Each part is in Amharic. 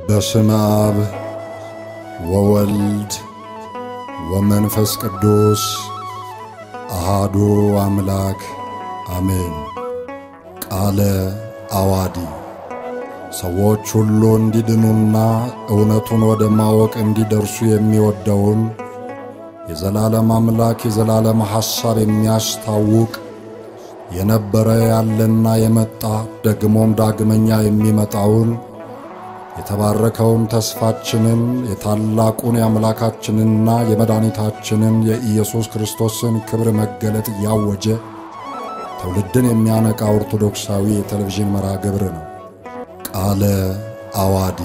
በስመ አብ ወወልድ ወመንፈስ ቅዱስ አሃዱ አምላክ አሜን። ቃለ አዋዲ ሰዎች ሁሉ እንዲድኑና እውነቱን ወደ ማወቅ እንዲደርሱ የሚወደውን የዘላለም አምላክ የዘላለም ሐሳብ የሚያስታውቅ የነበረ ያለና የመጣ ደግሞም ዳግመኛ የሚመጣውን የተባረከውን ተስፋችንን የታላቁን የአምላካችንና የመድኃኒታችንን የኢየሱስ ክርስቶስን ክብር መገለጥ እያወጀ ትውልድን የሚያነቃ ኦርቶዶክሳዊ የቴሌቪዥን መርሃ ግብር ነው። ቃለ አዋዲ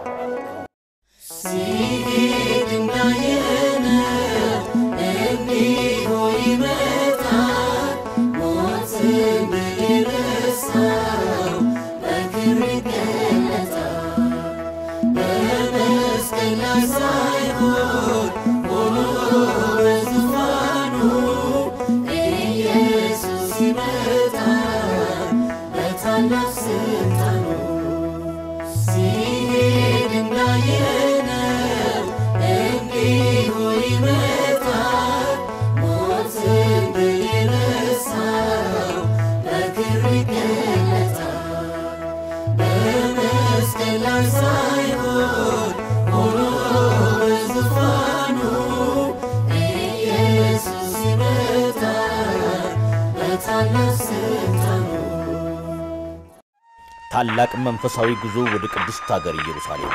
ታላቅ መንፈሳዊ ጉዞ ወደ ቅድስት ሀገር ኢየሩሳሌም።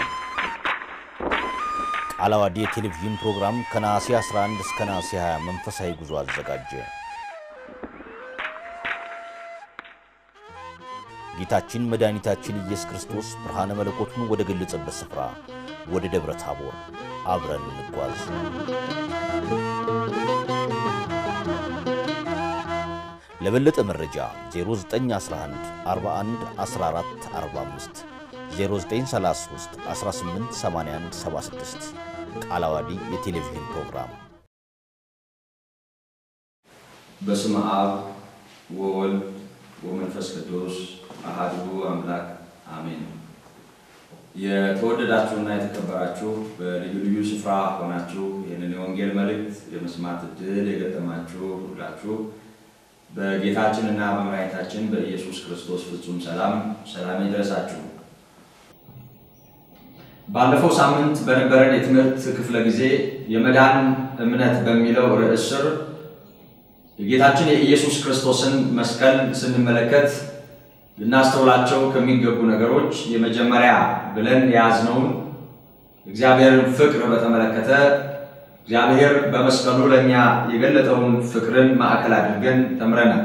ቃለ ዓዋዲ የቴሌቪዥን ፕሮግራም ከነሐሴ 11 እስከ ነሐሴ 20 መንፈሳዊ ጉዞ አዘጋጀ። ጌታችን መድኃኒታችን ኢየሱስ ክርስቶስ ብርሃነ መለኮቱን ወደ ገለጸበት ስፍራ ወደ ደብረ ታቦር አብረን እንጓዝ። ለበለጠ መረጃ 0911 41 14 45 0933 18 81 76 ቃለ ዓዋዲ የቴሌቪዥን ፕሮግራም። በስመ አብ ወወልድ ወመንፈስ ቅዱስ አሐዱ አምላክ አሜን። የተወደዳችሁና የተከበራችሁ በልዩ ልዩ ስፍራ ሆናችሁ ይህንን የወንጌል መልእክት የመስማት ዕድል የገጠማችሁ ሁላችሁ በጌታችንና በመድኃኒታችን በኢየሱስ ክርስቶስ ፍጹም ሰላም ሰላም ይድረሳችሁ። ባለፈው ሳምንት በነበረን የትምህርት ክፍለ ጊዜ የመዳን እምነት በሚለው ርዕስ ስር የጌታችን የኢየሱስ ክርስቶስን መስቀል ስንመለከት ልናስተውላቸው ከሚገቡ ነገሮች የመጀመሪያ ብለን የያዝነውን እግዚአብሔርን ፍቅር በተመለከተ እግዚአብሔር በመስቀሉ ለእኛ የገለጠውን ፍቅርን ማዕከል አድርገን ተምረናል።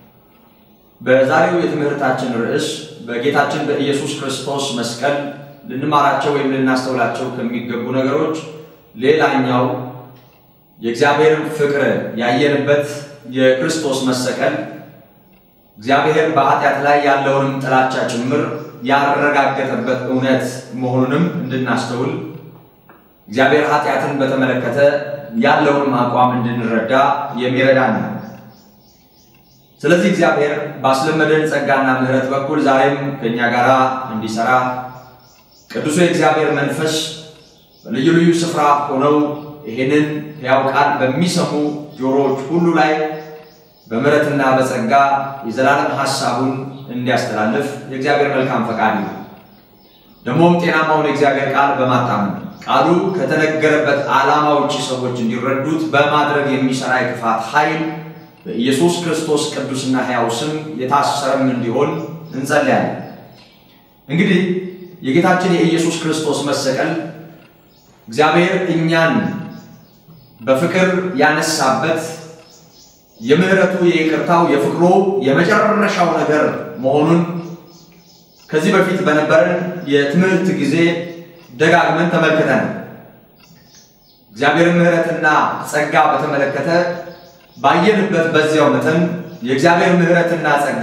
በዛሬው የትምህርታችን ርዕስ በጌታችን በኢየሱስ ክርስቶስ መስቀል ልንማራቸው ወይም ልናስተውላቸው ከሚገቡ ነገሮች ሌላኛው የእግዚአብሔርን ፍቅር ያየንበት የክርስቶስ መሰቀል እግዚአብሔር በኃጢአት ላይ ያለውንም ጥላቻ ጭምር ያረጋገጠበት እውነት መሆኑንም እንድናስተውል እግዚአብሔር ኃጢአትን በተመለከተ ያለውንም አቋም እንድንረዳ የሚረዳን ነው። ስለዚህ እግዚአብሔር ባስለመደን ጸጋና ምሕረት በኩል ዛሬም ከእኛ ጋር እንዲሰራ ቅዱሱ የእግዚአብሔር መንፈስ በልዩ ልዩ ስፍራ ሆነው ይህንን ሕያው ቃል በሚሰሙ ጆሮዎች ሁሉ ላይ በምሕረትና በጸጋ የዘላለም ሐሳቡን እንዲያስተላልፍ የእግዚአብሔር መልካም ፈቃድ ነው። ደግሞም ጤናማውን የእግዚአብሔር ቃል በማታመን ቃሉ ከተነገረበት ዓላማ ውጭ ሰዎች እንዲረዱት በማድረግ የሚሰራ የክፋት ኃይል በኢየሱስ ክርስቶስ ቅዱስና ሕያው ስም የታሰረም እንዲሆን እንጸልያለን። እንግዲህ የጌታችን የኢየሱስ ክርስቶስ መሰቀል እግዚአብሔር እኛን በፍቅር ያነሳበት የምህረቱ፣ የይቅርታው፣ የፍቅሩ የመጨረሻው ነገር መሆኑን ከዚህ በፊት በነበረን የትምህርት ጊዜ ደጋግመን ተመልክተን እግዚአብሔርን ምህረትና ጸጋ በተመለከተ ባየንበት በዚያው መጠን የእግዚአብሔር ምህረትና ጸጋ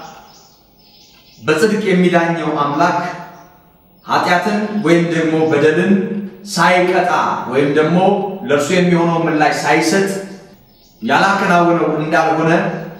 በጽድቅ የሚዳኘው አምላክ ኃጢአትን ወይም ደግሞ በደልን ሳይቀጣ ወይም ደግሞ ለእርሱ የሚሆነው ምላሽ ሳይሰጥ ያላከናወነው እንዳልሆነ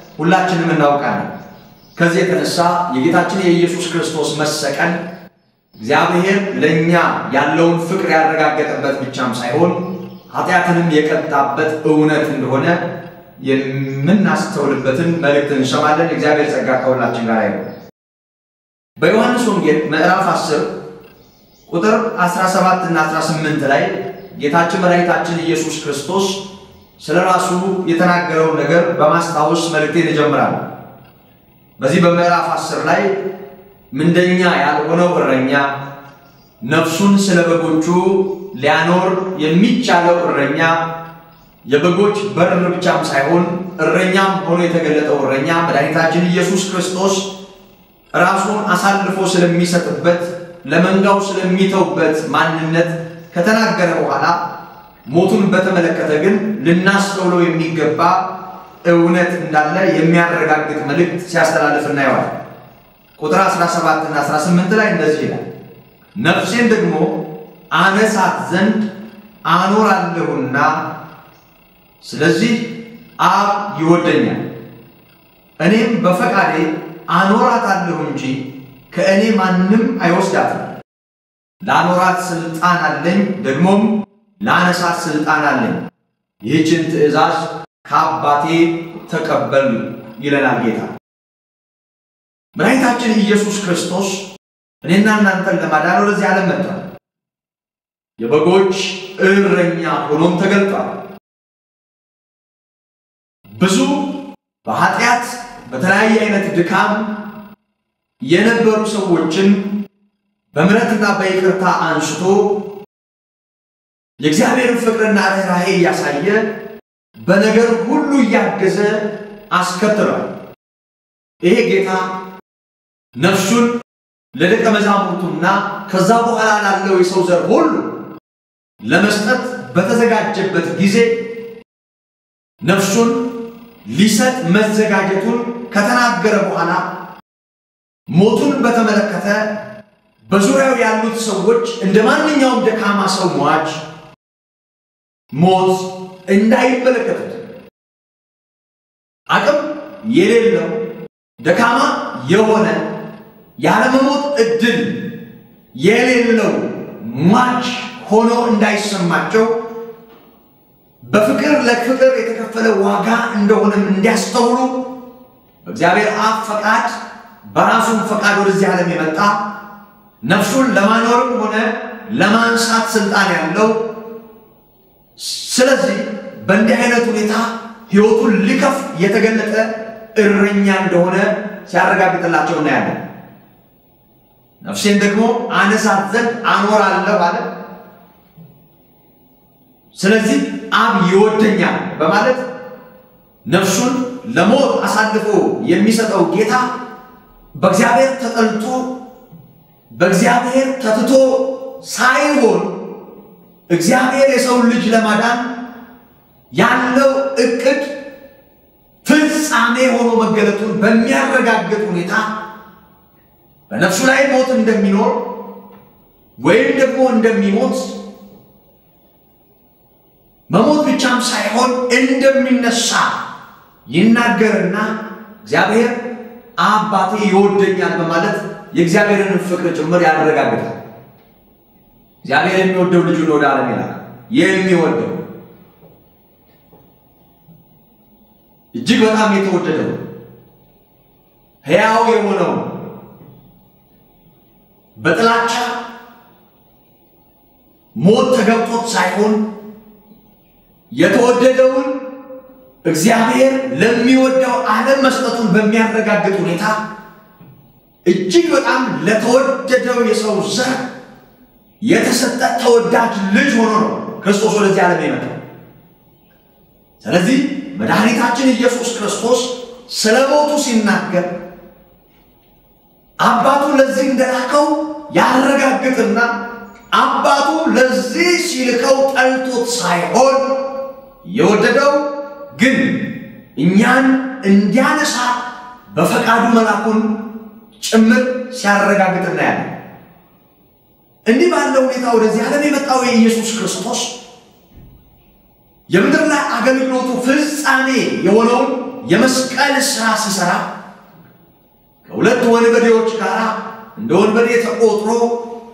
ሁላችንም እናውቃለን። ከዚህ የተነሳ የጌታችን የኢየሱስ ክርስቶስ መሰቀል እግዚአብሔር ለእኛ ያለውን ፍቅር ያረጋገጠበት ብቻም ሳይሆን ኃጢአትንም የቀጣበት እውነት እንደሆነ የምናስተውልበትን መልእክት እንሰማለን። እግዚአብሔር ጸጋ ከሁላችን ጋር ይሁን። በዮሐንስ ወንጌል ምዕራፍ 10 ቁጥር 17 እና 18 ላይ ጌታችን መድኃኒታችን ኢየሱስ ክርስቶስ ስለ ራሱ የተናገረውን ነገር በማስታወስ መልእክቴን እጀምራለሁ። በዚህ በምዕራፍ 10 ላይ ምንደኛ ያልሆነው እረኛ ነፍሱን ስለ በጎቹ ሊያኖር የሚቻለው እረኛ የበጎች በር ብቻም ሳይሆን እረኛም ሆኖ የተገለጠው እረኛ መድኃኒታችን ኢየሱስ ክርስቶስ ራሱን አሳልፎ ስለሚሰጥበት ለመንጋው ስለሚተውበት ማንነት ከተናገረ በኋላ ሞቱን በተመለከተ ግን ልናስተውለው የሚገባ እውነት እንዳለ የሚያረጋግጥ መልእክት ሲያስተላልፍ እናየዋል። ቁጥር 17 እና 18 ላይ እንደዚህ ይላል፣ ነፍሴን ደግሞ አነሳት ዘንድ አኖራለሁና ስለዚህ አብ ይወደኛል፣ እኔም በፈቃዴ አኖራታለሁ እንጂ ከእኔ ማንም አይወስዳትም። ላኖራት ስልጣን አለኝ፣ ደግሞም ላነሳት ስልጣን አለኝ። ይህችን ትእዛዝ ከአባቴ ተቀበል ይለናል ጌታ። መድኃኒታችን ኢየሱስ ክርስቶስ እኔና እናንተን ለማዳን ወደዚህ ዓለም መጥቷል። የበጎች እረኛ ሆኖም ተገልጧል። ብዙ በኃጢአት በተለያየ አይነት ድካም የነበሩ ሰዎችን በምሕረትና በይቅርታ አንስቶ የእግዚአብሔርን ፍቅርና ርኅራኄ እያሳየ በነገር ሁሉ እያገዘ አስከትሏል። ይሄ ጌታ ነፍሱን ለደቀ መዛሙርቱና ከዛ በኋላ ላለው የሰው ዘር ሁሉ ለመስጠት በተዘጋጀበት ጊዜ ነፍሱን ሊሰጥ መዘጋጀቱን ከተናገረ በኋላ ሞቱን በተመለከተ በዙሪያው ያሉት ሰዎች እንደ ማንኛውም ደካማ ሰው ሟች ሞት እንዳይመለከቱት አቅም የሌለው ደካማ የሆነ ያለመሞት እድል የሌለው ሟች ሆኖ እንዳይሰማቸው በፍቅር ለፍቅር የተከፈለ ዋጋ እንደሆነም እንዲያስተውሉ በእግዚአብሔር አብ ፈቃድ በራሱም ፈቃድ ወደዚህ ዓለም የመጣ ነፍሱን ለማኖርም ሆነ ለማንሳት ስልጣን ያለው ስለዚህ በእንዲህ አይነት ሁኔታ ሕይወቱን ሊከፍ የተገለጠ እረኛ እንደሆነ ሲያረጋግጥላቸው እናያለን። ነፍሴን ደግሞ አነሳት ዘንድ አኖራለሁ አለ። ስለዚህ አብ ይወደኛል በማለት ነፍሱን ለሞት አሳልፎ የሚሰጠው ጌታ በእግዚአብሔር ተጠልቶ በእግዚአብሔር ተትቶ ሳይሆን እግዚአብሔር የሰውን ልጅ ለማዳን ያለው እቅድ ፍጻሜ ሆኖ መገለጡን በሚያረጋግጥ ሁኔታ በነፍሱ ላይ ሞት እንደሚኖር ወይም ደግሞ እንደሚሞት መሞት ብቻም ሳይሆን እንደሚነሳ ይናገርና እግዚአብሔር አባቴ ይወደኛል በማለት የእግዚአብሔርን ፍቅር ጭምር ያረጋግጣል። እግዚአብሔር የሚወደው ልጁን ወደ ዓለም ይላል። የሚወደው እጅግ በጣም የተወደደው ሕያው የሆነው በጥላቻ ሞት ተገብቶት ሳይሆን የተወደደውን እግዚአብሔር ለሚወደው ዓለም መስጠቱን በሚያረጋግጥ ሁኔታ እጅግ በጣም ለተወደደው የሰው ዘር የተሰጠ ተወዳጅ ልጅ ሆኖ ነው ክርስቶስ ወደዚህ ዓለም የመጣው። ስለዚህ መድኃኒታችን ኢየሱስ ክርስቶስ ስለ ሞቱ ሲናገር አባቱ ለዚህ እንደላከው ያረጋግጥና አባቱ ለዚህ ሲልከው ጠልቶት ሳይሆን የወደደው ግን እኛን እንዲያነሳ በፈቃዱ መላኩን ጭምር ሲያረጋግጥ እናያለን። እንዲህ ባለው ሁኔታ ወደዚህ ዓለም የመጣው የኢየሱስ ክርስቶስ የምድር ላይ አገልግሎቱ ፍጻሜ የሆነውን የመስቀል ሥራ ሲሰራ ከሁለት ወንበዴዎች ጋር እንደ ወንበዴ ተቆጥሮ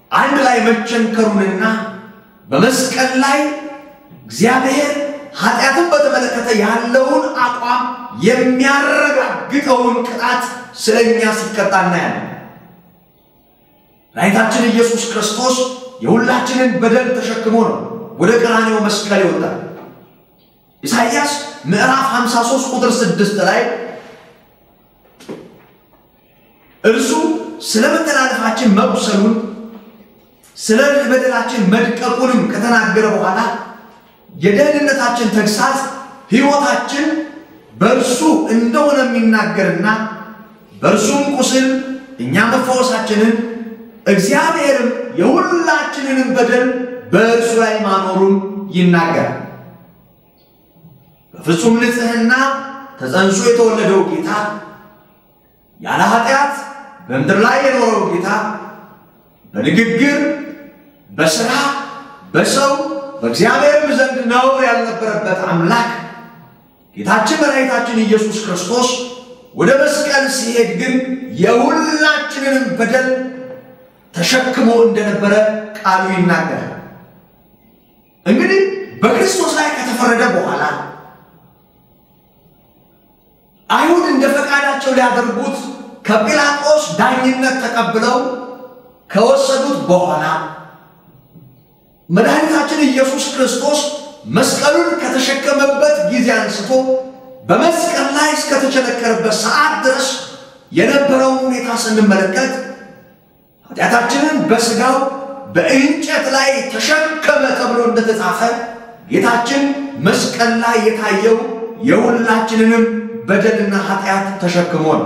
አንድ ላይ መቸንከሩንና በመስቀል ላይ እግዚአብሔር ኃጢአትን በተመለከተ ያለውን አቋም የሚያረጋግጠውን ቅጣት ስለ እኛ ሲቀጣ እናያለን። ራይታችን ኢየሱስ ክርስቶስ የሁላችንን በደል ተሸክሞ ነው ወደ ቀራንዮ መስቀል ይወጣል። ኢሳይያስ ምዕራፍ 53 ቁጥር 6 ላይ እርሱ ስለ መተላለፋችን መቁሰሉን ስለ በደላችን መድቀቁንም ከተናገረ በኋላ የደህንነታችን ተግሳጽ ሕይወታችን በእርሱ እንደሆነ የሚናገርና በእርሱም ቁስል እኛ መፈወሳችንን እግዚአብሔርም የሁላችንንም በደል በእርሱ ላይ ማኖሩን ይናገራል። በፍጹም ንጽሕና ተጸንሶ የተወለደው ጌታ ያለ ኃጢአት በምድር ላይ የኖረው ጌታ በንግግር፣ በሥራ፣ በሰው በእግዚአብሔርም ዘንድ ነውር ያልነበረበት አምላክ ጌታችን መድኃኒታችን ኢየሱስ ክርስቶስ ወደ መስቀል ሲሄድ ግን የሁላችንንም በደል ተሸክሞ እንደነበረ ቃሉ ይናገራል። እንግዲህ በክርስቶስ ላይ ከተፈረደ በኋላ አይሁድ እንደ ፈቃዳቸው ሊያደርጉት ከጲላጦስ ዳኝነት ተቀብለው ከወሰዱት በኋላ መድኃኒታችን ኢየሱስ ክርስቶስ መስቀሉን ከተሸከመበት ጊዜ አንስቶ በመስቀል ላይ እስከተቸነከረበት ሰዓት ድረስ የነበረውን ሁኔታ ስንመለከት ኃጢአታችንን በሥጋው በእንጨት ላይ ተሸከመ ተብሎ እንደተጻፈ ጌታችን መስቀል ላይ የታየው የሁላችንንም በደልና ኃጢአት ተሸክሞ ነው።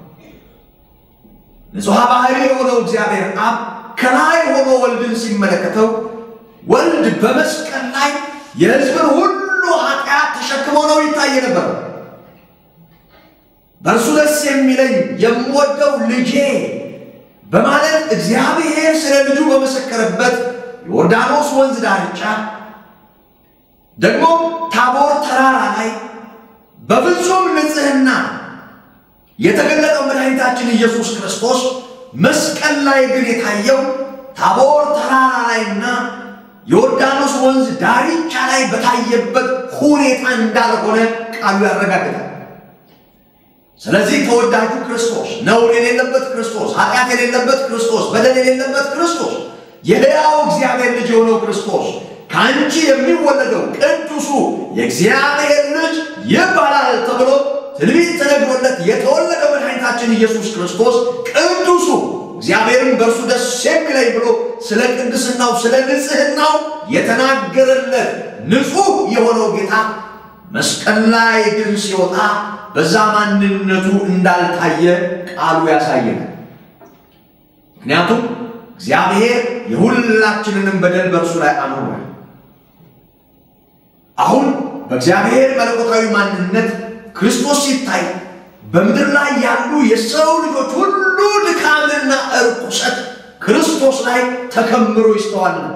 ንጹሐ ባህሪ የሆነው እግዚአብሔር አብ ከላይ ሆኖ ወልድን ሲመለከተው ወልድ በመስቀል ላይ የሕዝብን ሁሉ ኃጢአት ተሸክሞ ነው ይታይ ነበር። በእርሱ ደስ የሚለኝ የምወደው ልጄ በማለት እግዚአብሔር ስለ ልጁ በመሰከረበት ዮርዳኖስ ወንዝ ዳርቻ ደግሞ ታቦር ተራራ ላይ በፍጹም ንጽሕና የተገለጠው መድኃኒታችን ኢየሱስ ክርስቶስ መስቀል ላይ ግን የታየው ታቦር ተራራ ላይና ዮርዳኖስ ወንዝ ዳርቻ ላይ በታየበት ሁኔታ እንዳልሆነ ቃሉ ያረጋግጣል። ስለዚህ ተወዳጁ ክርስቶስ፣ ነውር የሌለበት ክርስቶስ፣ ኃጢአት የሌለበት ክርስቶስ፣ በደል የሌለበት ክርስቶስ፣ የሕያው እግዚአብሔር ልጅ የሆነው ክርስቶስ ከአንቺ የሚወለደው ቅዱሱ የእግዚአብሔር ልጅ ይባላል ተብሎ ትንቢት ተነግሮለት የተወለደው መድኃኒታችን ኢየሱስ ክርስቶስ ቅዱሱ እግዚአብሔርን በእርሱ ደስ የሚለኝ ብሎ ስለ ቅድስናው ስለ ንጽሕናው የተናገረለት ንጹሕ የሆነው ጌታ መስቀል ላይ ግን ሲወጣ በዛ ማንነቱ እንዳልታየ ቃሉ ያሳየናል። ምክንያቱም እግዚአብሔር የሁላችንንም በደል በእርሱ ላይ አኑሯል። አሁን በእግዚአብሔር መለኮታዊ ማንነት ክርስቶስ ሲታይ በምድር ላይ ያሉ የሰው ልጆች ሁሉ ድካምና እርኩሰት ክርስቶስ ላይ ተከምሮ ይስተዋል ነበር።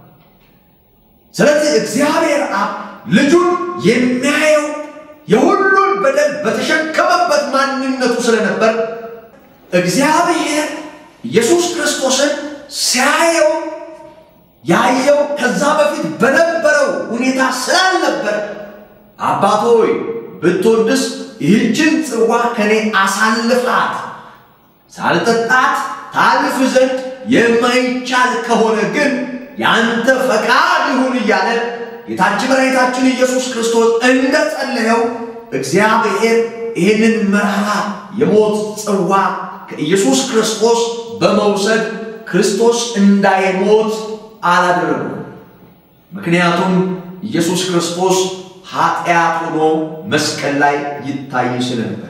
ስለዚህ እግዚአብሔር አብ ልጁን የሚያየው የሁሉን በደል በተሸከመበት ማንነቱ ስለነበር እግዚአብሔር ኢየሱስ ክርስቶስን ሲያየው ያየው ከዛ በፊት በነበረው ሁኔታ ስላልነበር አባት ሆይ ብትወድስ ይህችን ጽዋ ከኔ አሳልፋት፣ ሳልጠጣት ታልፍ ዘንድ የማይቻል ከሆነ ግን የአንተ ፈቃድ ይሁን እያለ ጌታችን መድኃኒታችን ኢየሱስ ክርስቶስ እንደጸለየው እግዚአብሔር ይህንን መራራ የሞት ጽዋ ከኢየሱስ ክርስቶስ በመውሰድ ክርስቶስ እንዳይሞት አላደረገም። ምክንያቱም ኢየሱስ ክርስቶስ ኃጢአት ሆኖ መስቀል ላይ ይታይ ስለነበር።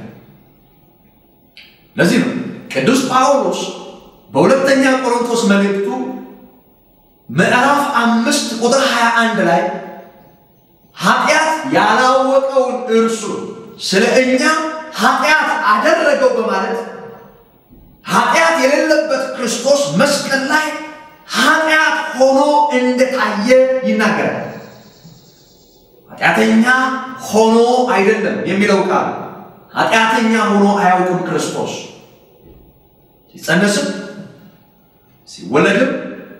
ለዚህ ነው ቅዱስ ጳውሎስ በሁለተኛ ቆሮንቶስ መልእክቱ ምዕራፍ አምስት ቁጥር 21 ላይ ኃጢአት ያላወቀውን እርሱ ስለ እኛ ኃጢአት አደረገው በማለት ኃጢአት የሌለበት ክርስቶስ መስቀል ላይ ኃጢአት ሆኖ እንደታየ ይናገራል። ኃጢአተኛ ሆኖ አይደለም የሚለው ቃል ኃጢአተኛ ሆኖ አያውቅም። ክርስቶስ ሲጸነስም ሲወለድም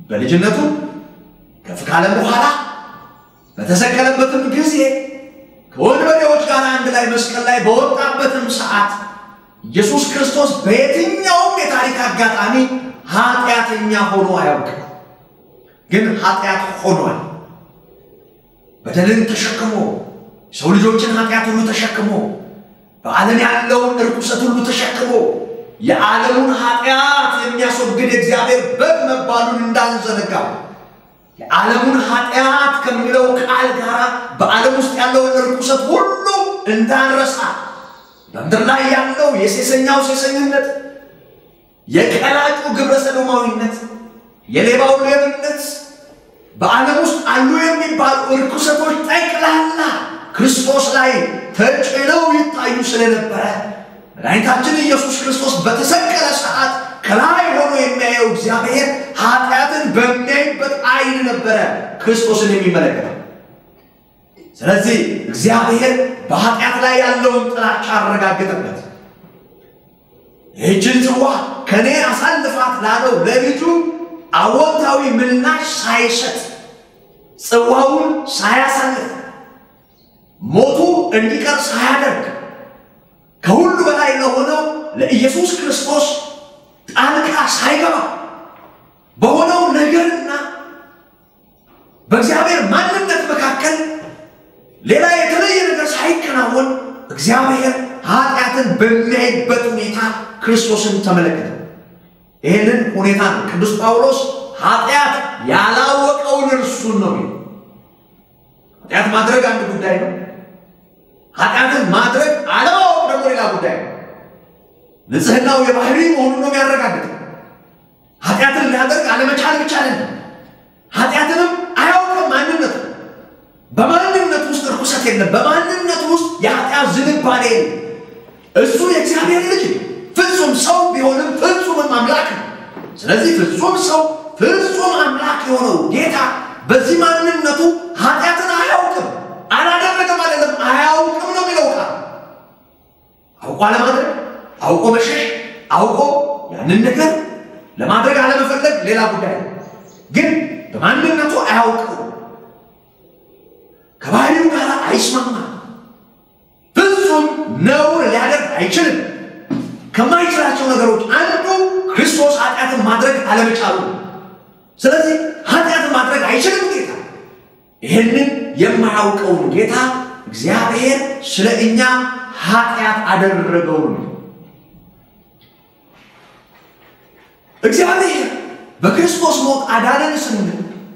በልጅነቱ ከፍ ካለም በኋላ በተሰቀለበትም ጊዜ ከወንበዴዎች ጋር አንድ ላይ መስቀል ላይ በወጣበትም ሰዓት ኢየሱስ ክርስቶስ በየትኛውም የታሪክ አጋጣሚ ኃጢአተኛ ሆኖ አያውቅም። ግን ኃጢአት ሆኗል። በደልን ተሸክሞ ሰው ልጆችን ኃጢአት ሁሉ ተሸክሞ በዓለም ያለውን እርኩሰት ሁሉ ተሸክሞ የዓለሙን ኃጢአት የሚያስወግድ የእግዚአብሔር በግ መባሉን እንዳንዘነጋ የዓለሙን ኃጢአት ከሚለው ቃል ጋር በዓለም ውስጥ ያለውን እርኩሰት ሁሉ እንዳንረሳ በምድር ላይ ያለው የሴሰኛው ሴሰኝነት፣ የቀላጩ ግብረ ሰዶማዊነት፣ የሌባው ሌብነት፣ በዓለም ውስጥ አሉ የሚባሉ እርኩሰቶች ጠቅላላ ክርስቶስ ላይ ተጭነው ይታዩ ስለነበረ መድኃኒታችን ኢየሱስ ክርስቶስ በተሰቀለ ሰዓት ከላይ ሆኖ የሚያየው እግዚአብሔር ኃጢአትን በሚያይበት ዓይን ነበረ ክርስቶስን የሚመለከተው። ስለዚህ እግዚአብሔር በኃጢአት ላይ ያለውን ጥላቻ አረጋገጠበት። ይህችን ጽዋ ከእኔ አሳልፋት ላለው ለልጁ አዎንታዊ ምላሽ ሳይሰጥ ጽዋውን ሳያሳልፍ ሞቱ እንዲቀር ሳያደርግ ከሁሉ በላይ ለሆነው ለኢየሱስ ክርስቶስ ጣልቃ ሳይገባ በሆነው ነገርና በእግዚአብሔር ማንነት መካከል ሌላ የተለየ ነገር ሳይከናወን እግዚአብሔር ኃጢአትን በሚያይበት ሁኔታ ክርስቶስን ተመለከተ። ይህንን ሁኔታ ነው ቅዱስ ጳውሎስ ኃጢአት ያላወቀውን እርሱን ነው የሚለው። ኃጢአት ማድረግ አንድ ጉዳይ ነው። ኃጢአትን ማድረግ አለማወቅ ደግሞ ሌላ ጉዳይ ነው። ንጽህናው የባህሪ መሆኑን ነው የሚያረጋግጠው። ኃጢአትን ሊያደርግ አለመቻል ብቻ አይደለም፣ ኃጢአትንም አያውቅም ማንነቱ በማንነቱ ውስጥ እርኩሰት የለም። በማንነቱ ውስጥ የኃጢአት ዝንባሌ የለም። እሱ የእግዚአብሔር ልጅ ፍጹም ሰው ቢሆንም ፍጹምም አምላክ ነው። ስለዚህ ፍጹም ሰው ፍጹም አምላክ የሆነው ጌታ በዚህ ማንነቱ ኃጢአትን አያውቅም። አላደረገም አይደለም፣ አያውቅም ነው የሚለው ቃል። አውቆ አለማድረግ፣ አውቆ መሸሽ፣ አውቆ ያንን ነገር ለማድረግ አለመፈለግ ሌላ ጉዳይ ነው። ግን በማንነቱ አያውቅም። ከባህሪው ጋር አይስማማም። ፍጹም ነውር ሊያደርግ አይችልም። ከማይችላቸው ነገሮች አንዱ ክርስቶስ ኃጢአትን ማድረግ አለመቻሉ። ስለዚህ ኃጢአትን ማድረግ አይችልም ጌታ። ይህንን የማያውቀውን ጌታ እግዚአብሔር ስለ እኛ ኃጢአት አደረገው ነው። እግዚአብሔር በክርስቶስ ሞት አዳነን ስንል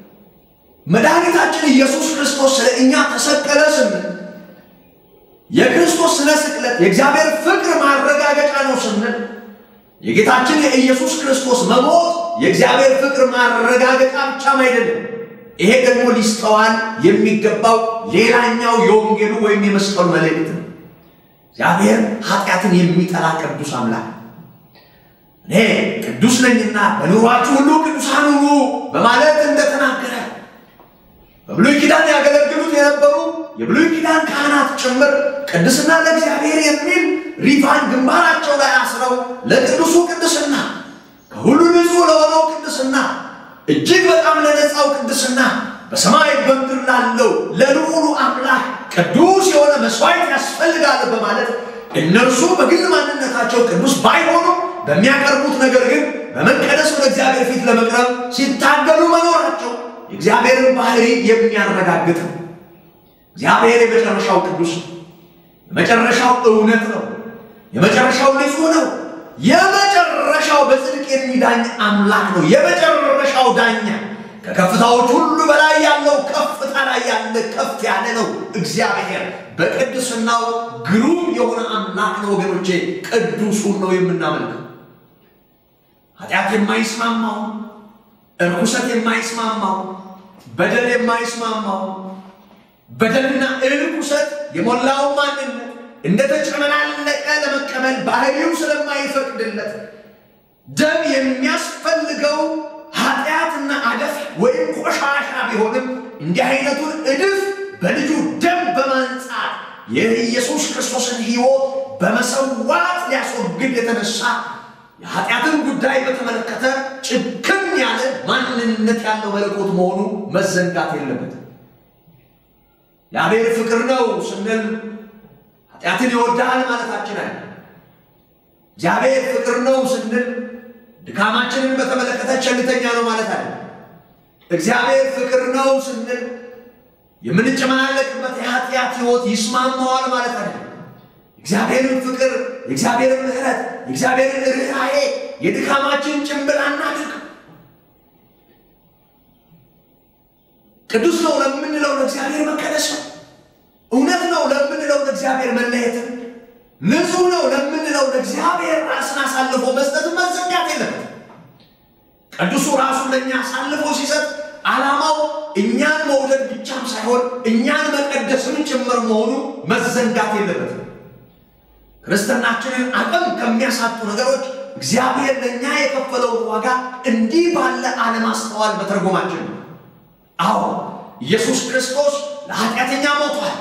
መድኃኒታችን ኢየሱስ ክርስቶስ ስለ እኛ ተሰቀለ ስንል የክርስቶስ ስለ ስቅለት የእግዚአብሔር ፍቅር ማረጋገጫ ነው ስንል የጌታችን የኢየሱስ ክርስቶስ መሞት የእግዚአብሔር ፍቅር ማረጋገጫ ብቻም አይደለም። ይሄ ደግሞ ሊስተዋል የሚገባው ሌላኛው የወንጌሉ ወይም የመስቀሉ መልእክት ነው። እግዚአብሔር ኃጢአትን የሚጠላ ቅዱስ አምላክ እኔ ቅዱስ ነኝና በኑሯችሁ ሁሉ ቅዱሳን ሁኑ በማለት እንደተናገረ በብሉይ ኪዳን ያገለግሉት የነበሩ የብሉይ ኪዳን ካህናት ጭምር ቅድስና ለእግዚአብሔር የሚል ሪቫን ግንባራቸው ላይ አስረው ለቅዱሱ ቅድስና ከሁሉ ንጹሕ ለሆነው ቅድስና እጅግ በጣም ለነጻው ቅድስና በሰማይ በምድር ላለው ለልዑሉ አምላክ ቅዱስ የሆነ መስዋዕት ያስፈልጋል በማለት እነርሱ በግል ማንነታቸው ቅዱስ ባይሆኑ በሚያቀርቡት ነገር ግን በመቀደስ ወደ እግዚአብሔር ፊት ለመቅረብ ሲታገሉ መኖራቸው የእግዚአብሔርን ባህሪ የሚያረጋግጥ ነው። እግዚአብሔር የመጨረሻው ቅዱስ ነው። የመጨረሻው እውነት ነው። የመጨረሻው ንጹሕ ነው። የመጨረሻው በጽድቅ የሚዳኝ አምላክ ነው። የመጨረሻው ዳኛ ከከፍታዎች ሁሉ በላይ ያለው ከፍታ ላይ ያለ ከፍ ያለ ነው። እግዚአብሔር በቅድስናው ግሩም የሆነ አምላክ ነው። ወገኖቼ ቅዱሱን ነው የምናመልከው። ኃጢአት የማይስማማው እርኩሰት የማይስማማው በደል የማይስማማው በደልና እርኩሰት የሞላው ማንነት እንደተጨመላለቀ ለመቀበል ባህሪው ስለማይፈቅድለት ደም የሚያስፈልገው ኃጢአትና አደፍ ወይም ቆሻሻ ቢሆንም እንዲህ አይነቱን እድፍ በልጁ ደም በማንጻት የኢየሱስ ክርስቶስን ሕይወት በመሰዋት ሊያስወግድ የተነሳ የኃጢአትን ጉዳይ በተመለከተ ጭክን ያለ ማንነት ማንነት ያለው መለኮት መሆኑ መዘንጋት የለበትም። እግዚአብሔር ፍቅር ነው ስንል ኃጢአትን ይወዳል ማለታችን አለ። እግዚአብሔር ፍቅር ነው ስንል ድካማችንን በተመለከተ ቸልተኛ ነው ማለት አለ። እግዚአብሔር ፍቅር ነው ስንል የምንጨመላለቅበት የኃጢአት ሕይወት ይስማማዋል ማለት አለ። እግዚአብሔርን ፍቅር፣ የእግዚአብሔርን ምሕረት፣ የእግዚአብሔርን ርኅራኄ የድካማችን ጭንብል አናድርግ። ቅዱስ ነው ለምንለው ለእግዚአብሔር መቀደስ ነው። እውነት ነው ለምንለው ለእግዚአብሔር መለየትን፣ ንጹሕ ነው ለምንለው ለእግዚአብሔር ራስን አሳልፎ መስጠትን መዘንጋት የለበትም። ቅዱሱ ራሱን ለእኛ አሳልፎ ሲሰጥ ዓላማው እኛን መውደድ ብቻም ሳይሆን እኛን መቀደስም ጭምር መሆኑ መዘንጋት የለበትም። ክርስትናችንን አቅም ከሚያሳጡ ነገሮች እግዚአብሔር ለእኛ የከፈለውን ዋጋ እንዲህ ባለ አለማስተዋል መተርጎማችን ነው። አዎ ኢየሱስ ክርስቶስ ለኃጢአተኛ ሞቷል።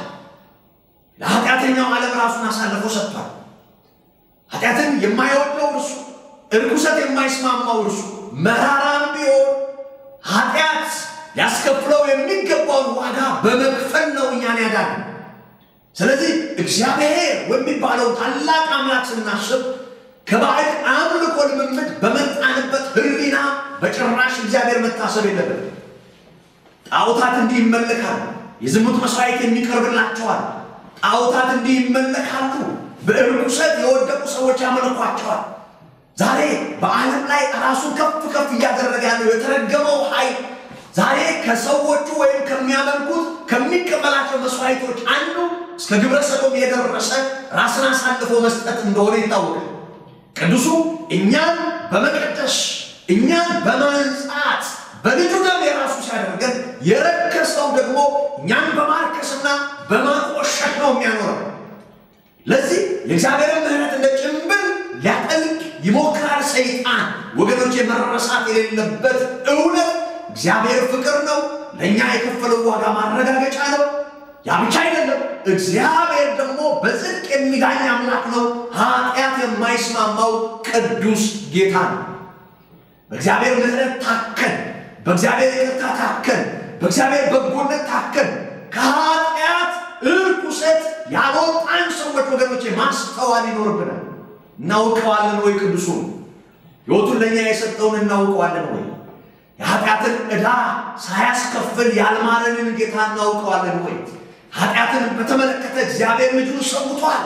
ለኃጢአተኛው ዓለም ራሱን አሳልፎ ሰጥቷል። ኃጢአትን የማይወደው እርሱ፣ እርኩሰት የማይስማማው እርሱ መራራም ቢሆን ኃጢአት ሊያስከፍለው የሚገባውን ዋጋ በመክፈል ነው እኛን ያዳነ። ስለዚህ እግዚአብሔር የሚባለው ታላቅ አምላክ ስናስብ ከባዕድ አምልኮ ልምምድ በመጣንበት ሕሊና በጭራሽ እግዚአብሔር መታሰብ የለበትም። ጣዖታት እንዲህ ይመለካሉ። የዝሙት መስዋዕት የሚቀርብላቸዋል። ጣዖታት እንዲህ ይመለካሉ። በእርኩሰት የወደቁ ሰዎች ያመልኳቸዋል። ዛሬ በዓለም ላይ ራሱን ከፍ ከፍ እያደረገ ያለው የተረገመው ኃይል ዛሬ ከሰዎቹ ወይም ከሚያመልኩት ከሚቀበላቸው መስዋዕቶች አንዱ እስከ ግብረ ሰዶም የደረሰ ራስን አሳልፎ መስጠት እንደሆነ ይታወቃል። ቅዱሱ እኛን በመቀደስ እኛን በማንጻት በልጁ ደም የራሱ ሲያደርገን የረከሰው ደግሞ እኛን በማርከስና በማቆሸሽ ነው የሚያኖረው። ለዚህ የእግዚአብሔርን ምሕረት እንደ ጭንብል ሊያጠልቅ ይሞክራል ሰይጣን። ወገኖች መረሳት የሌለበት እውነት እግዚአብሔር ፍቅር ነው። ለእኛ የከፈለው ዋጋ ማረጋገጫ ነው። ያ ብቻ አይደለም። እግዚአብሔር ደግሞ በጽድቅ የሚዳኝ አምላክ ነው። ኃጢአት የማይስማማው ቅዱስ ጌታ ነው። በእግዚአብሔር ምሕረት ታከን፣ በእግዚአብሔር ይቅርታ ታከን፣ በእግዚአብሔር በጎነት ታከን ከኃጢአት እርኩሰት ያልወጣን ሰዎች ወገኖቼ ማስተዋል ይኖርብናል። እናውቀዋለን ወይ? ቅዱሱን ሕይወቱን ለእኛ የሰጠውን እናውቀዋለን ወይ? የኃጢአትን ዕዳ ሳያስከፍል ያልማረንን ጌታ እናውቀዋለን ወይ? ኃጢአትን በተመለከተ እግዚአብሔር ልጁን ሰውቷል።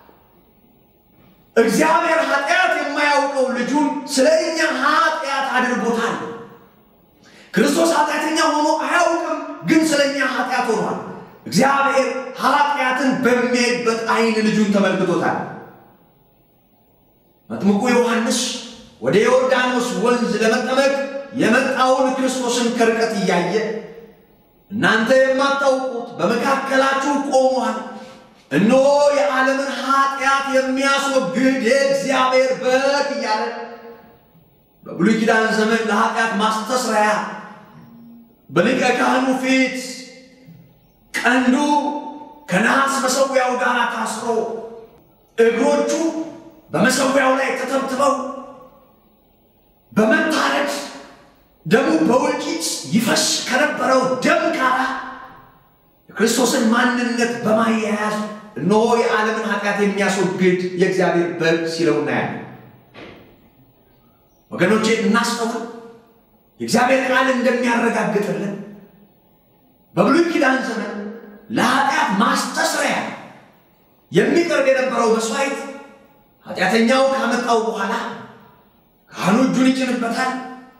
እግዚአብሔር ኃጢአት የማያውቀው ልጁን ስለ እኛ ኃጢአት አድርጎታል። ክርስቶስ ኃጢአተኛ ሆኖ አያውቅም፣ ግን ስለ እኛ ኃጢአት ሆኗል። እግዚአብሔር ኃጢአትን በሚያይበት ዓይን ልጁን ተመልክቶታል። መጥምቁ ዮሐንስ ወደ ዮርዳኖስ ወንዝ ለመጠመቅ የመጣውን ክርስቶስን ከርቀት እያየ እናንተ የማታውቁት በመካከላችሁ ቆሟል፣ እነሆ የዓለምን ኃጢአት የሚያስወግድ የእግዚአብሔር በግ እያለ በብሉይ ኪዳን ዘመን ለኃጢአት ማስተስረያ በሊቀ ካህኑ ፊት ቀንዱ ከነሐስ መሠዊያው ጋር ታስሮ እግሮቹ በመሠዊያው ላይ ተተብትበው በመታረድ ደሙ በወጭት ይፈስ ከነበረው ደም ጋር የክርስቶስን ማንነት በማያያዝ እነሆ የዓለምን ኃጢአት የሚያስወግድ የእግዚአብሔር በግ ሲለው እናያለን። ወገኖቼ እናስተውል። የእግዚአብሔር ቃል እንደሚያረጋግጥልን በብሉይ ኪዳን ዘመን ለኃጢአት ማስተስረያ የሚቀርብ የነበረው መስዋዕት ኃጢአተኛው ካመጣው በኋላ ካህኑ እጁን ይጭንበታል።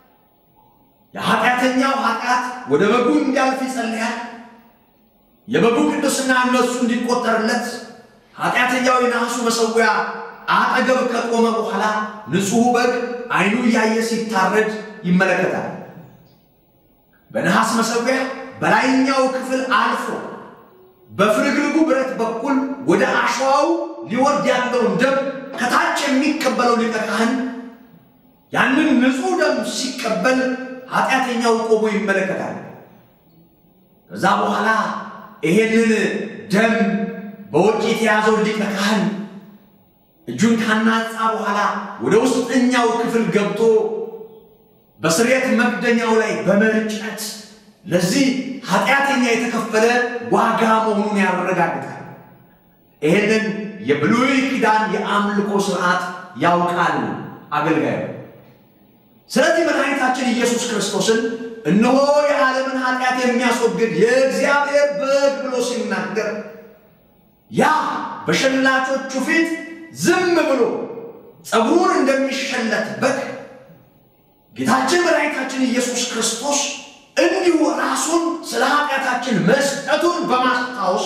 የኃጢአተኛው ኃጢአት ወደ በጉ እንዲያልፍ ይጸልያል። የበጉ ቅዱስና እነሱ እንዲቆጠርለት ኃጢአተኛው የነሐሱ መሠዊያ አጠገብ ከቆመ በኋላ ንጹሕ በግ ዓይኑ እያየ ሲታረድ ይመለከታል። በነሐስ መሠዊያ በላይኛው ክፍል አልፎ በፍርግርጉ ብረት በኩል ወደ አሸዋው ሊወርድ ያለውን ደም ከታች የሚቀበለው ሊቀ ካህን ያንን ንጹሕ ደም ሲቀበል ኃጢአተኛው ቆሞ ይመለከታል። ከዛ በኋላ ይሄንን ደም በወጭ የተያዘው ሊቀ ካህን እጁን ካናጻ በኋላ ወደ ውስጠኛው ክፍል ገብቶ በስርየት መክደኛው ላይ በመርጨት ለዚህ ኃጢአተኛ የተከፈለ ዋጋ መሆኑን ያረጋግጣል። ይህንን የብሉይ ኪዳን የአምልኮ ስርዓት ያውቃል አገልጋዩ። ስለዚህ መድኃኒታችን ኢየሱስ ክርስቶስን እነሆ የዓለምን ኃጢአት የሚያስወግድ የእግዚአብሔር በግ ብሎ ሲናገር ያ በሸላቾቹ ፊት ዝም ብሎ ጸጉሩን እንደሚሸለት በግ ጌታችን መድኃኒታችን ኢየሱስ ክርስቶስ እንዲሁ ራሱን ስለ ኃጢአታችን መስጠቱን በማስታወስ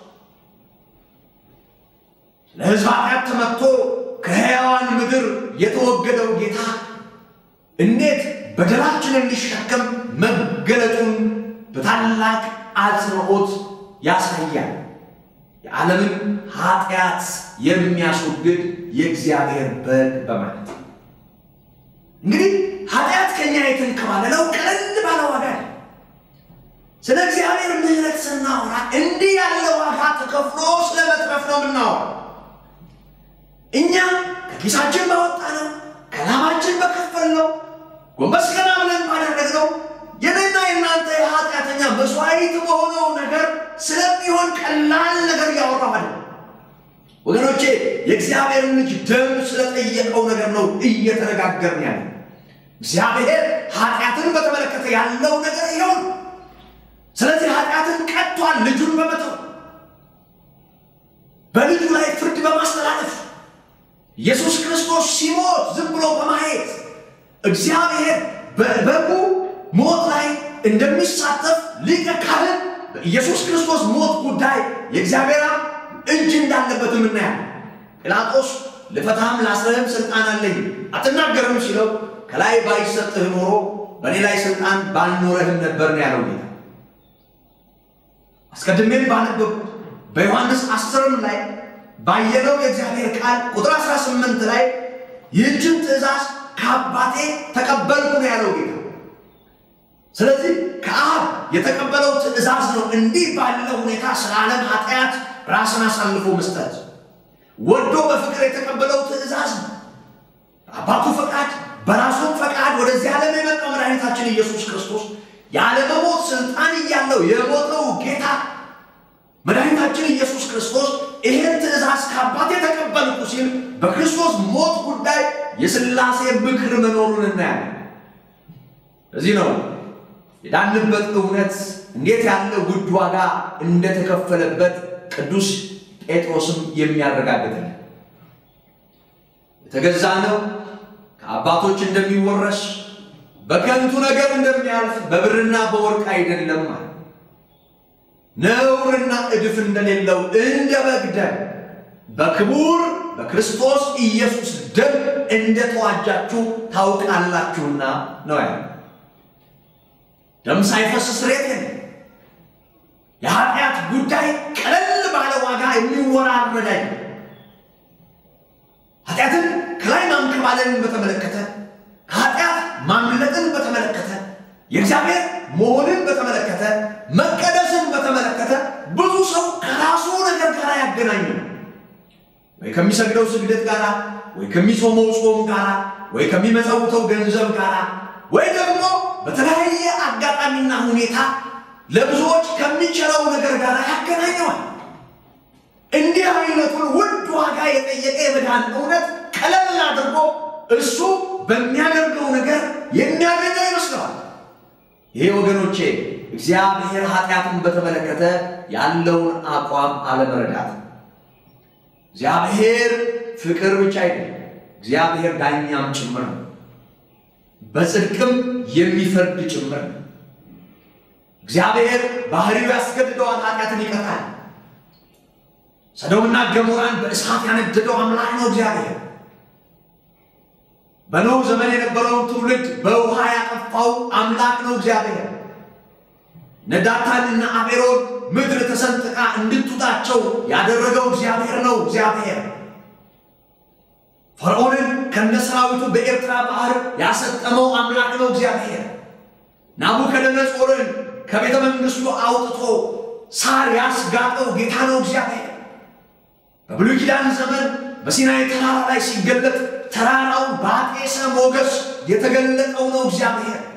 ለሕዝብ ኃጢአት ተመትቶ ከሕያዋን ምድር የተወገደው ጌታ እንዴት በደላችንን ሊሸከም መገለጡን በታላቅ አጽንዖት ያሳያል። የዓለምን ኃጢአት የሚያስወግድ የእግዚአብሔር በግ በማለት እንግዲህ ኃጢአት ከኛ የተንከባለለው ቀለል ባለ ዋጋ ነው። ስለ እግዚአብሔር ምሕረት ስናወራ እንዲህ ያለ ዋጋ ተከፍሎ ስለ መትረፍ ነው የምናወራ። እኛ ከኪሳችን ባወጣ ነው ከላማችን በከፈል ነው ጎንበስ ቀና ብለን ባደረግነው የኔና የእናንተ የኃጢአተኛ መስዋዕት በሆነው ነገር ስለሚሆን ቀላል ነገር እያወራሁ አይደለም ወገኖቼ። የእግዚአብሔርን ልጅ ደም ስለጠየቀው ነገር ነው እየተነጋገርን ያለ። እግዚአብሔር ኃጢአትን በተመለከተ ያለው ነገር ይኸውን። ስለዚህ ኃጢአትን ቀጥቷል፣ ልጁን በመተው በልጁ ላይ ፍርድ በማስተላለፍ ኢየሱስ ክርስቶስ ሲሞት ዝም ብሎ በማየት እግዚአብሔር በበጉ ሞት ላይ እንደሚሳተፍ ሊቀ ካህን በኢየሱስ ክርስቶስ ሞት ጉዳይ የእግዚአብሔር እጅ እንዳለበት የምናያል። ጲላጦስ ልፈታህም ላስረህም ስልጣን አለኝ አትናገርም ሲለው ከላይ ባይሰጥህ ኖሮ በእኔ ላይ ስልጣን ባልኖረህም ነበር ነው ያለው ጌታ። አስቀድሜም ባነበብኩት በዮሐንስ አስርም ላይ ባየነው የእግዚአብሔር ቃል ቁጥር 18 ላይ ይህችን ትእዛዝ ከአባቴ ተቀበልኩ ነው ያለው ጌታ። ስለዚህ ከአብ የተቀበለው ትእዛዝ ነው እንዲህ ባለው ሁኔታ ስለ ዓለም ኃጢአት ራስን አሳልፎ መስጠት። ወዶ በፍቅር የተቀበለው ትእዛዝ ነው። አባቱ ፈቃድ በራሱም ፈቃድ ወደዚህ ዓለም የመጣው መድኃኒታችን ኢየሱስ ክርስቶስ ያለመሞት ስልጣን እያለው የሞተው ጌታ መድኃኒታችን ኢየሱስ ክርስቶስ ይህን ትእዛዝ ከአባቴ የተቀበልኩ ሲል በክርስቶስ ሞት ጉዳይ የሥላሴ ምክር መኖሩን እናያለን። እዚህ ነው የዳንበት እውነት እንዴት ያለ ውድ ዋጋ እንደተከፈለበት ቅዱስ ጴጥሮስም የሚያረጋግጥልን የተገዛ ነው ከአባቶች እንደሚወረስ በከንቱ ነገር እንደሚያልፍ በብርና በወርቅ አይደለም ማለት ነውርና እድፍ እንደሌለው እንደ በግ ደም በክቡር በክርስቶስ ኢየሱስ ደም እንደተዋጃችሁ ታውቃላችሁና ነው ያለ። ደም ሳይፈስ ስርየት የለም። የኃጢአት ጉዳይ ቀለል ባለ ዋጋ የሚወራረድ አይደለም። ኃጢአትን ከላይ ማንከባለልን በተመለከተ ከኃጢአት ማምለጥን በተመለከተ የእግዚአብሔር መሆንን በተመለከተ መቀደስን በተመለከተ ብዙ ሰው ከራሱ ነገር ጋር ያገናኙ ወይ ከሚሰግደው ስግደት ጋር ወይ ከሚጾመው ጾም ጋር ወይ ከሚመጸውተው ገንዘብ ጋር ወይ ደግሞ በተለያየ አጋጣሚና ሁኔታ ለብዙዎች ከሚችለው ነገር ጋር ያገናኘዋል። እንዲህ አይነቱን ውድ ዋጋ የጠየቀ የመዳን እውነት ቀለል አድርጎ እሱ በሚያደርገው ነገር የሚያገኘው ይመስለዋል። ይሄ ወገኖቼ እግዚአብሔር ኃጢአትን በተመለከተ ያለውን አቋም አለመረዳት። እግዚአብሔር ፍቅር ብቻ አይደለም፣ እግዚአብሔር ዳኛም ጭምር ነው። በጽድቅም የሚፈርድ ጭምር ነው። እግዚአብሔር ባህሪው ያስገድደዋል፣ ኃጢአትን ይቀጣል። ሰዶምና ገሞራን በእሳት ያነደደው አምላክ ነው እግዚአብሔር። በኖህ ዘመን የነበረውን ትውልድ በውሃ ያጠፋው አምላክ ነው እግዚአብሔር። ነዳታንና አቤሮን ምድር ተሰንጥቃ እንድትውጣቸው ያደረገው እግዚአብሔር ነው እግዚአብሔር። ፈርዖንን ከነሰራዊቱ በኤርትራ ባህር ያሰጠመው አምላክ ነው እግዚአብሔር። ናቡከደነጾርን ከቤተ መንግሥቱ አውጥቶ ሳር ያስጋጠው ጌታ ነው እግዚአብሔር። በብሉይ ኪዳን ዘመን በሲናይ ተራራ ላይ ሲገለጥ ተራራው ባጤሰ ሞገስ የተገለጠው ነው እግዚአብሔር።